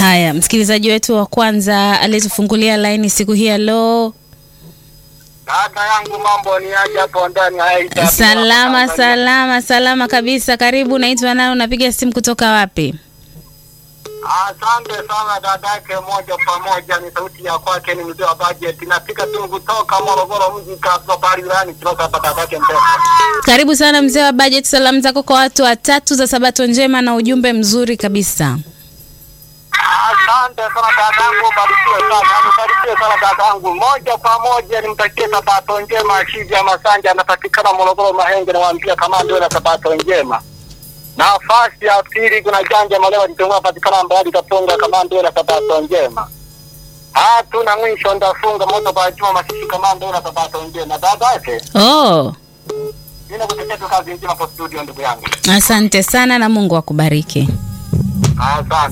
Haya, msikilizaji wetu wa kwanza aliyetufungulia laini siku hii ya leo. Dada yangu mambo ni aje hapo ndani ya Aida? Salama salama salama kabisa. Karibu, naitwa nani? Unapiga simu kutoka wapi? Asante sana dadake, moja kwa moja ni sauti ya kwake, ni mzee wa budget. Napika simu kutoka Morogoro mji kabla pale ndani kutoka hapa dadake Mpesa. Karibu sana mzee wa budget. Salamu zako kwa watu watatu za sabato njema na ujumbe mzuri kabisa. Asante sana dadangu, barikiwe sana, barikiwe sana dadangu. Moja kwa moja nimtakie sabato njema. Shija Masanja anapatikana Morogoro Mahenge, nawaambia kama ndio na sabato njema. Nafasi ya pili kuna Janja Malewa Kitongoa patikana Mbadi Kaponga, kama ndio na sabato njema. Hatuna mwisho, ndafunga moto kwa Juma Masisi, kama ndio na sabato njema. Dadake Oh, mimi nakutakia tu kazi njema kwa studio, ndugu yangu. asante sana na Mungu akubariki. Asante.